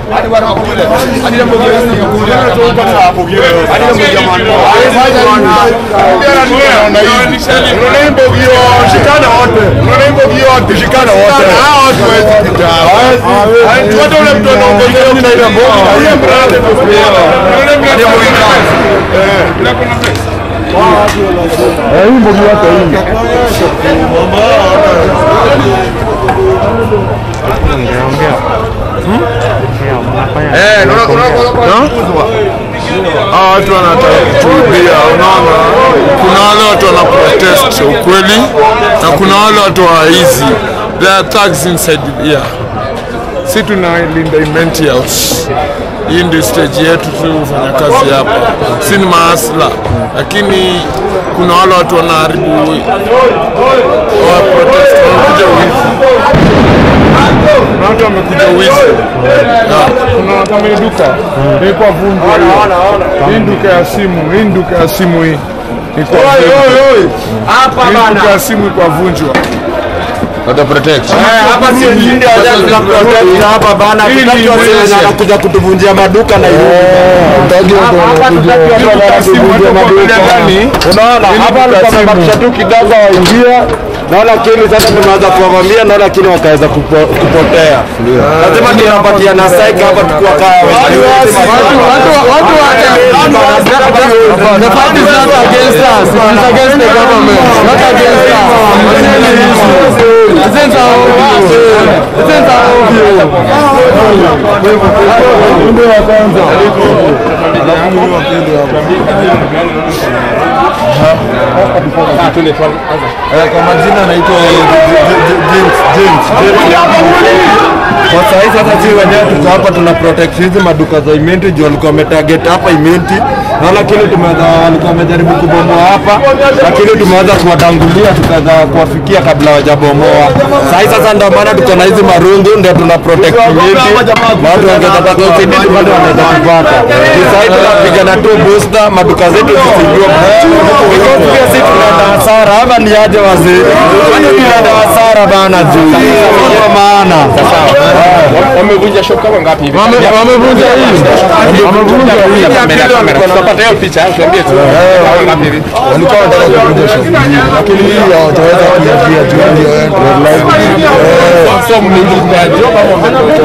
Eh, hii mbogi yote hii. Hawa watu wanataka kutuibia, unaona. Kuna wale watu wana protest ukweli na kuna wale watu wa hizi there are thugs inside here. Si tunalinda imenti house. Hii ndio stage yetu tu kufanya kazi hapa, si ni maasla, lakini kuna wale watu wanaharibu wa protest, wanakuja wizi kuna watu wamekuja wizi. Ya, Kuna kama hii duka ilikuwa vunjwa hiyo. Hii duka ya simu, hii duka ya simu hii ilikuwa vunjwa. Hii duka ya simu ilikuwa vunjwa. Wata protect. hapa si ndio tuna protect hapa bana, Hii ni tutaki watu wenye mwisho. wanakuja kutuvunjia maduka na hiyo. Hapa tutaki watu wenye wanatuvunjia maduka. Unaona, hapa alikuwa amebakisha tu kidogo waingia naona lakini sasa tumeanza kuwavamia naona lakini wakaweza kupo- kupotea. Lazima tunapatia na strike hapa tukiwa kaa The fight is not against us, it is against the government, not against us. Isn't our Isn't Ndio wa kwanza. Alafu mimi wa pili hapa. Eh, Kwa majina anaitwa James James James. Kwa saa hii sasa sisi wenyewe tuko hapa tuna protect hizi maduka za Imenti juu walikuwa wametarget hapa Imenti na lakini tumeweza walikuwa wamejaribu kubomoa hapa, lakini tumeweza kuwatangulia tukaweza kuwafikia kabla hawajabomoa. Saa hii sasa ndio maana tuko na hizi marungu ndio tuna protect Imenti, na watu wangetaka usaidizi bado wanaweza kupata. Juu Saa hii tunapigana tu booster, maduka zetu zisiingiwe because pia sisi tunaenda hasara ama ni aje wazee? Bado tunaenda hasara bana juu kwa maana Wamevunja shop kama ngapi hivi? Wamevunja hii. Wamevunja hii. Tutapata hiyo picha, tuambie tu. Kama ngapi hivi? walikuwa wanataka kuvunja shop hii, lakini hii hawataweza kuingia juu ndio So mlikuja job ama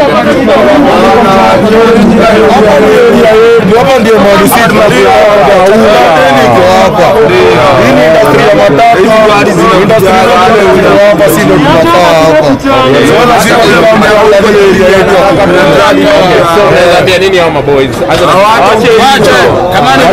hapa ndio mahali sisi tunakuwa iko hapa. Hii ni industry ya matatu, industry zote ziko hapa, si ndio tunakaa hapa. Sasa lazima tuambie wale area yetu hapa. Unaweza ambia nini hao maboys? Acha na waache hicho. Kama ni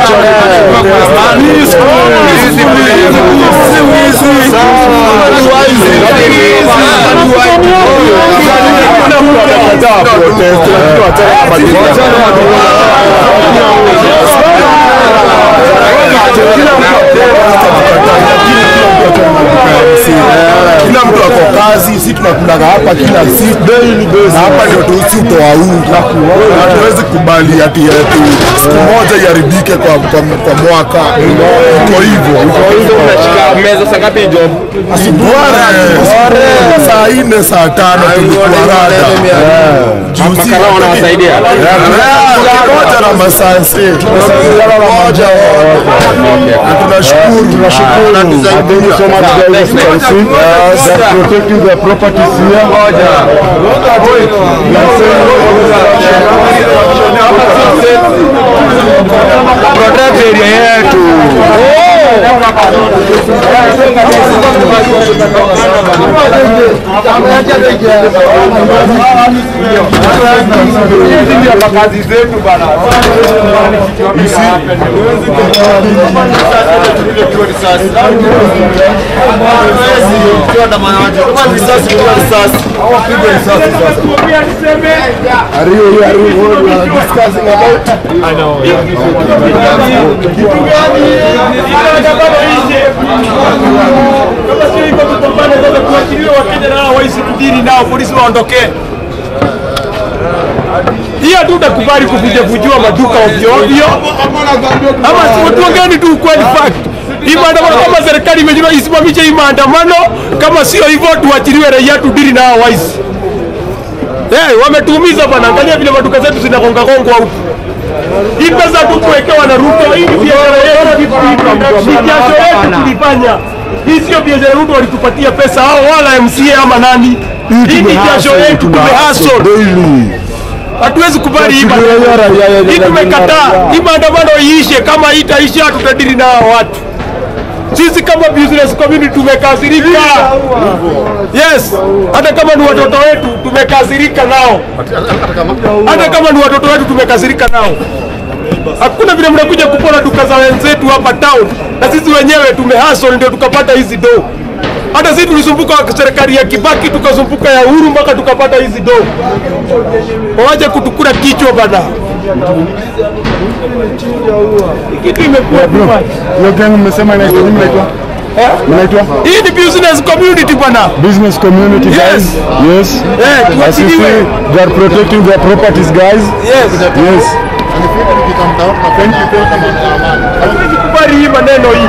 Kila mtu ako kazi, si tunakulaga hapa kila siku na hapa ndio tusi utoa unga. Hatuwezi kubali ati ati siku moja iharibike kwa, kwa, kwa mwaka. Iko hivyo unashika meza saa ngapi job? Asubuhi saa nne saa tano tulikuwa rada juzi Makarao wanawasaidia. moja na masaa sita tunasaidiana pamoja na tunashukuru tunashukuru thank you so much guys for coming they are protecting their properties here protect area yetu. kazi zetu bana. Are you are you what we are discussing about Kama sio hivyo tupambane sasa tuachiliwe Wakenya na hao waishi kudiri nao polisi waondokee. Hiyo tutakubali kuvunjavunjiwa maduka ovyo ovyo, ama si- tuongeeni tu ukweli fact. Hii maandamano kama serikali imejua isimamishe hii maandamano, kama sio hivyo tuachiliwe raia tudiri na hao waishi. Eh, wametuumiza bwana. Angalia vile maduka zetu zinagonga gongwa huku. Hii pesa tu kuwekewa na Ruto, hii ni biashara yetu, ni biashara yetu tulifanya. Hii sio biashara Ruto walitupatia pesa hao wala MCA ama nani. Hii ni biashara yetu tumehustle. Hatuwezi kubali hii maandamano. Hii tumekataa. Hii maandamano iishe, kama itaisha tutadili na hao watu. Sisi kama business community tumekasirika. Yes, hata kama ni watoto wetu tumekasirika nao. Hata kama ni watoto wetu tumekasirika nao. Hakuna vile mnakuja kupora duka za wenzetu hapa town, na sisi wenyewe tumehustle ndio tukapata hizi do. Hata sisi tulisumbuka serikali ya Kibaki, tukasumbuka ya Uhuru mpaka tukapata hizi do. Waje kutukula kichwa bana. Hii Kitu imekuwa too much. Hiyo gang mmesema inaitwa nini mnaitwa? Mnaitwa Hii ni business community bana. business community Yes. guys. Yes. Eh, As you see, tuachiliwe. they are protecting their properties guys. Yes. Yes. Hatuwezi kubali hii maneno hii.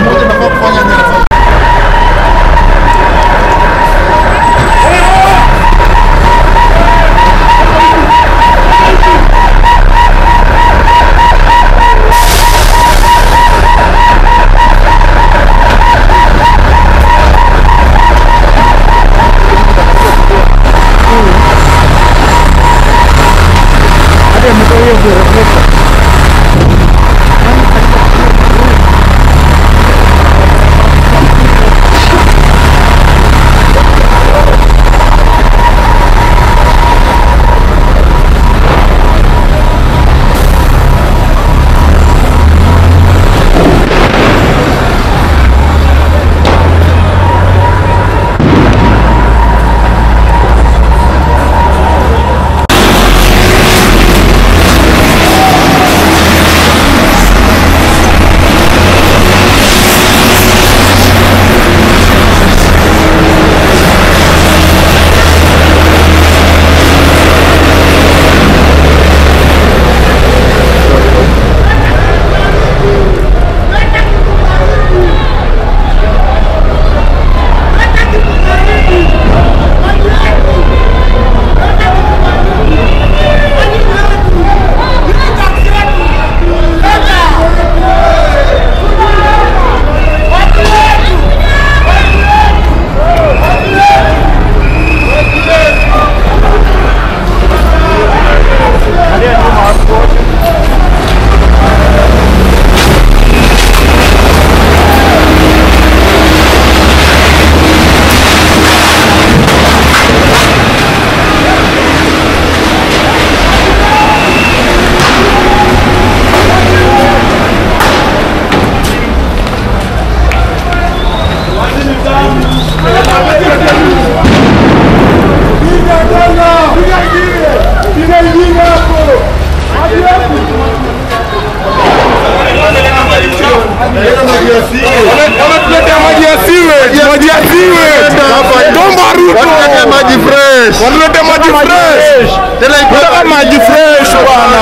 Wanatuletea maji ya sewage, maji ya sewage. Tomba Ruto. Wanatuletea maji fresh. Wanatuletea maji fresh. Tena iko Tunataka maji fresh bwana.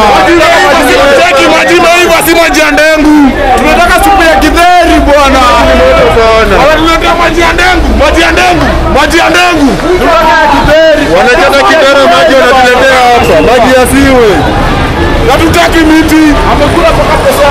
Tunataka maji maiva si maji ya ndengu. Tunataka supu ya kidheri bwana. Wanatuletea maji ya ndengu, maji ya ndengu, maji ya ndengu. Tunataka ya kidheri. wanachota kidara maji wanatuletea hapa. Maji ya siwe. Hatutaki miti. Amekula mpaka pesa